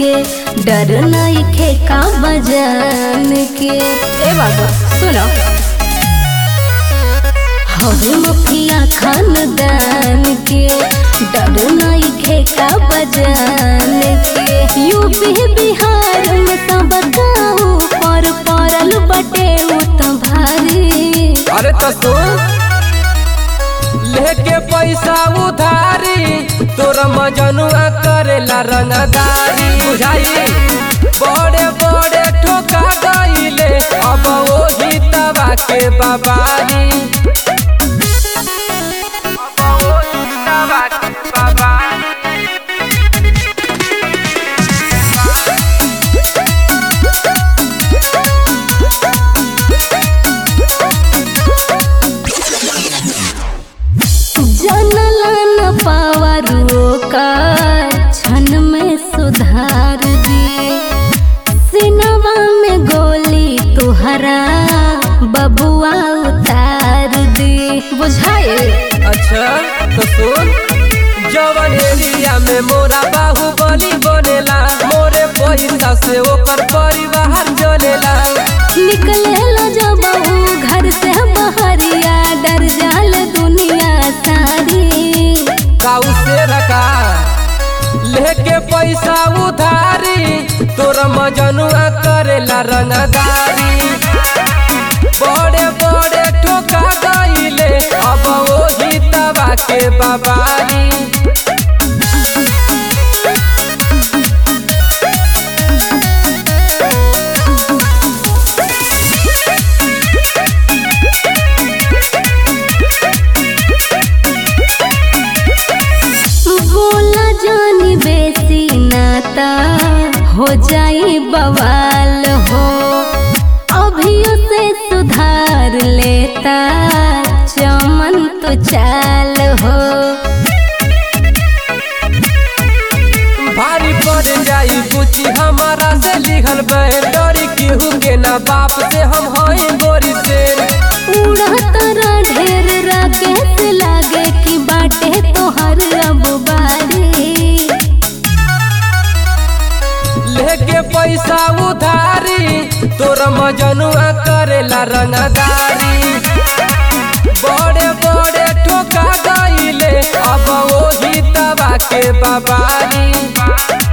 के डर नइखे का बजान के ए बाबा सुनो हवे मुखिया खानदान के डर नइखे का बजान के यूपी बिहार में सब गाँव पर पड़ल बटे उ त भारी अरे तो सुन लेके पैसा उधारी तोर मजनुआ करेला रंगदारी बुझाई बड़े बड़े ठोका गईले अब वही तबा के बाबारी अब वही तबा के बाबारी जनला न पावरो का क्षण में सुधार दी सिनवा में गोली तुहरा बबुआ उतार दी बुझाए अच्छा तो सुन जवन एरिया में मोरा बाहुबली बनेला मोरे पैसा से ओकर परिवार चलेला निकले जब ऊ घर से बहरिया डर जाल दुनिया सारी काऊ से रखा लेके पैसा उधारी तोर मजनुआ करेला रंगदारी बड़े बड़े ठोका गईले अब वही तबा के बाबारी बोला जानी बेसी नाता हो जाई बवाल हो अभियो से सुधार लेता चमन तो चाल हो भारी पड़ जाई बुची हमारा से लिखल बैर डरी केहू के ना बाप से हम हई गोरी से उड़त ढेर राकेश लागे कि बाटे तोहर अब बारी लेके पैसा उधारी तोर मजनुआ करेला रंगदारी बड़े बड़े ठोका गईले अब वही तबा के बाबारी